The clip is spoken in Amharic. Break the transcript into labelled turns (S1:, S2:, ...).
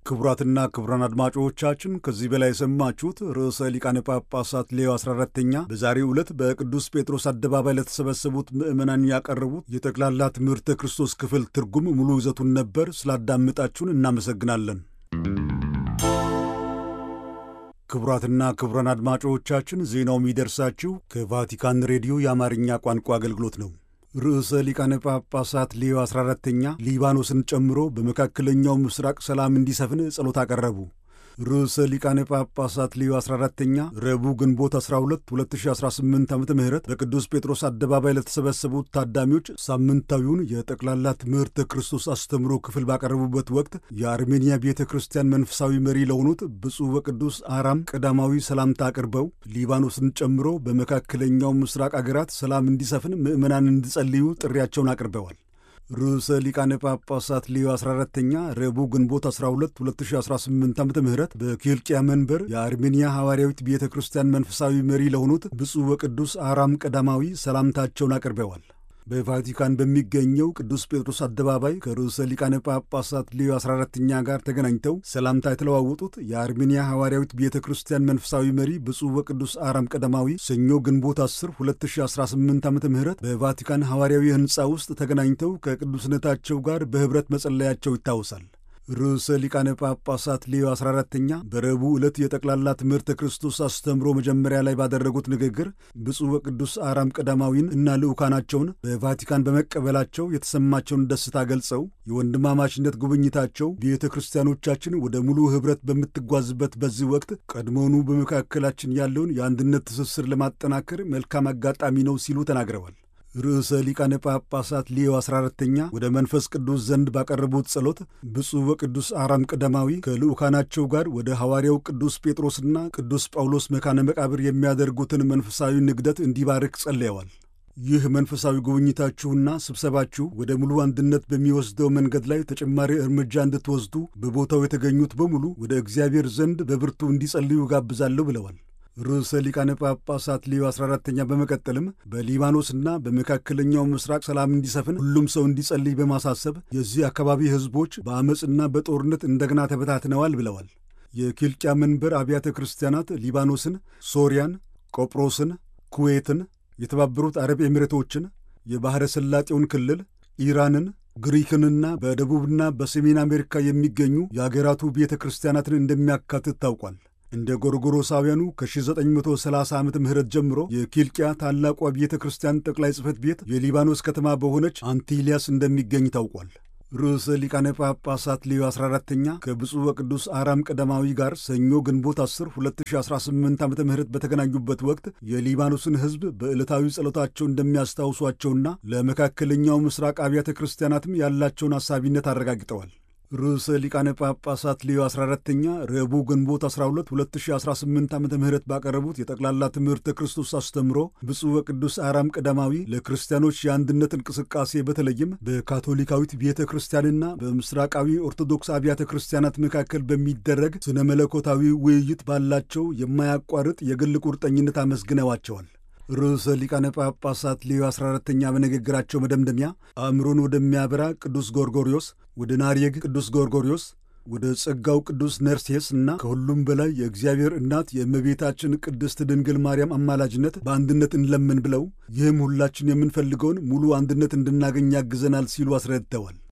S1: ክቡራትና ክቡራን አድማጮቻችን ከዚህ በላይ የሰማችሁት ርዕሰ ሊቃነ ጳጳሳት ሌዮ 14ተኛ በዛሬው ዕለት በቅዱስ ጴጥሮስ አደባባይ ለተሰበሰቡት ምዕመናን ያቀረቡት የጠቅላላ ትምህርተ ክርስቶስ ክፍል ትርጉም ሙሉ ይዘቱን ነበር። ስላዳመጣችሁን እናመሰግናለን። ክቡራትና ክቡራን አድማጮቻችን ዜናው የሚደርሳችሁ ከቫቲካን ሬዲዮ የአማርኛ ቋንቋ አገልግሎት ነው። ርዕሰ ሊቃነ ጳጳሳት ሌዮ 14ተኛ ሊባኖስን ጨምሮ በመካከለኛው ምስራቅ ሰላም እንዲሰፍን ጸሎት አቀረቡ። ርዕሰ ሊቃነ ጳጳሳት ሌዮ 14ተኛ ረቡዕ ግንቦት 12 2018 ዓ ም በቅዱስ ጴጥሮስ አደባባይ ለተሰበሰቡት ታዳሚዎች ሳምንታዊውን የጠቅላላ ትምህርተ ክርስቶስ አስተምሮ ክፍል ባቀረቡበት ወቅት የአርሜንያ ቤተ ክርስቲያን መንፈሳዊ መሪ ለሆኑት ብፁዕ ወቅዱስ አራም ቀዳማዊ ሰላምታ አቅርበው ሊባኖስን ጨምሮ በመካከለኛው ምስራቅ አገራት ሰላም እንዲሰፍን ምዕመናን እንዲጸልዩ ጥሪያቸውን አቅርበዋል። ርዕሰ ሊቃነ ጳጳሳት ሌዮ 14ተኛ ረቡዕ ግንቦት 12 2018 ዓ ም በኪልቅያ መንበር የአርሜንያ ሐዋርያዊት ቤተ ክርስቲያን መንፈሳዊ መሪ ለሆኑት ብፁዕ ወቅዱስ አራም ቀዳማዊ ሰላምታቸውን አቅርበዋል። በቫቲካን በሚገኘው ቅዱስ ጴጥሮስ አደባባይ ከርዕሰ ሊቃነ ጳጳሳት ሌዮ 14ተኛ ጋር ተገናኝተው ሰላምታ የተለዋወጡት የአርሜንያ ሐዋርያዊት ቤተ ክርስቲያን መንፈሳዊ መሪ ብፁዕ ወቅዱስ አራም ቀዳማዊ ሰኞ ግንቦት 10 2018 ዓ ም በቫቲካን ሐዋርያዊ ሕንፃ ውስጥ ተገናኝተው ከቅዱስነታቸው ጋር በኅብረት መጸለያቸው ይታወሳል። ርዕሰ ሊቃነ ጳጳሳት ሌዮ 14ተኛ በረቡዕ ዕለት የጠቅላላ ትምህርተ ክርስቶስ አስተምሮ መጀመሪያ ላይ ባደረጉት ንግግር ብፁዕ ወቅዱስ አራም ቀዳማዊን እና ልዑካናቸውን በቫቲካን በመቀበላቸው የተሰማቸውን ደስታ ገልጸው የወንድማማችነት ጉብኝታቸው ቤተ ክርስቲያኖቻችን ወደ ሙሉ ኅብረት በምትጓዝበት በዚህ ወቅት ቀድሞውኑ በመካከላችን ያለውን የአንድነት ትስስር ለማጠናከር መልካም አጋጣሚ ነው ሲሉ ተናግረዋል። ርዕሰ ሊቃነ ጳጳሳት ሊዮ 14ተኛ ወደ መንፈስ ቅዱስ ዘንድ ባቀረቡት ጸሎት ብፁዕ ወቅዱስ አራም ቀዳማዊ ከልዑካናቸው ጋር ወደ ሐዋርያው ቅዱስ ጴጥሮስና ቅዱስ ጳውሎስ መካነ መቃብር የሚያደርጉትን መንፈሳዊ ንግደት እንዲባርክ ጸልየዋል። ይህ መንፈሳዊ ጉብኝታችሁና ስብሰባችሁ ወደ ሙሉ አንድነት በሚወስደው መንገድ ላይ ተጨማሪ እርምጃ እንድትወስዱ በቦታው የተገኙት በሙሉ ወደ እግዚአብሔር ዘንድ በብርቱ እንዲጸልዩ ጋብዛለሁ ብለዋል። ርዕሰ ሊቃነ ጳጳሳት ሌዮ 14ተኛ በመቀጠልም በሊባኖስና በመካከለኛው ምስራቅ ሰላም እንዲሰፍን ሁሉም ሰው እንዲጸልይ በማሳሰብ የዚህ አካባቢ ሕዝቦች በአመፅና በጦርነት እንደገና ተበታትነዋል ብለዋል። የኪልቅያ መንበር አብያተ ክርስቲያናት ሊባኖስን፣ ሶሪያን፣ ቆጵሮስን፣ ኩዌትን፣ የተባበሩት አረብ ኤሚሬቶችን፣ የባሕረ ሰላጤውን ክልል፣ ኢራንን ግሪክንና በደቡብና በሰሜን አሜሪካ የሚገኙ የአገራቱ ቤተ ክርስቲያናትን እንደሚያካትት ታውቋል። እንደ ጎርጎሮሳውያኑ ከ1930 ዓመተ ምህረት ጀምሮ የኪልቅያ ታላቋ ቤተ ክርስቲያን ጠቅላይ ጽሕፈት ቤት የሊባኖስ ከተማ በሆነች አንቲሊያስ እንደሚገኝ ታውቋል። ርዕሰ ሊቃነ ጳጳሳት ሌዮ 14ተኛ ከብፁዕ ወቅዱስ አራም ቀዳማዊ ጋር ሰኞ ግንቦት 10 2018 ዓ ም በተገናኙበት ወቅት የሊባኖስን ሕዝብ በዕለታዊ ጸሎታቸው እንደሚያስታውሷቸውና ለመካከለኛው ምስራቅ አብያተ ክርስቲያናትም ያላቸውን አሳቢነት አረጋግጠዋል። ርዕሰ ሊቃነ ጳጳሳት ሌዮ 14ተኛ ረቡዕ ግንቦት 12 2018 ዓ ም ባቀረቡት የጠቅላላ ትምህርተ ክርስቶስ አስተምሮ ብፁዕ ወቅዱስ አራም ቀዳማዊ ለክርስቲያኖች የአንድነት እንቅስቃሴ በተለይም በካቶሊካዊት ቤተ ክርስቲያንና በምስራቃዊ ኦርቶዶክስ አብያተ ክርስቲያናት መካከል በሚደረግ ስነ መለኮታዊ ውይይት ባላቸው የማያቋርጥ የግል ቁርጠኝነት አመስግነዋቸዋል። ርዕሰ ሊቃነ ጳጳሳት ሌዮ 14ተኛ በንግግራቸው መደምደሚያ አእምሮን ወደሚያበራ ቅዱስ ጎርጎሪዮስ፣ ወደ ናርየግ ቅዱስ ጎርጎሪዮስ፣ ወደ ጸጋው ቅዱስ ነርሴስ እና ከሁሉም በላይ የእግዚአብሔር እናት የእመቤታችን ቅድስት ድንግል ማርያም አማላጅነት በአንድነት እንለምን ብለው ይህም ሁላችን የምንፈልገውን ሙሉ አንድነት እንድናገኝ ያግዘናል ሲሉ አስረድተዋል።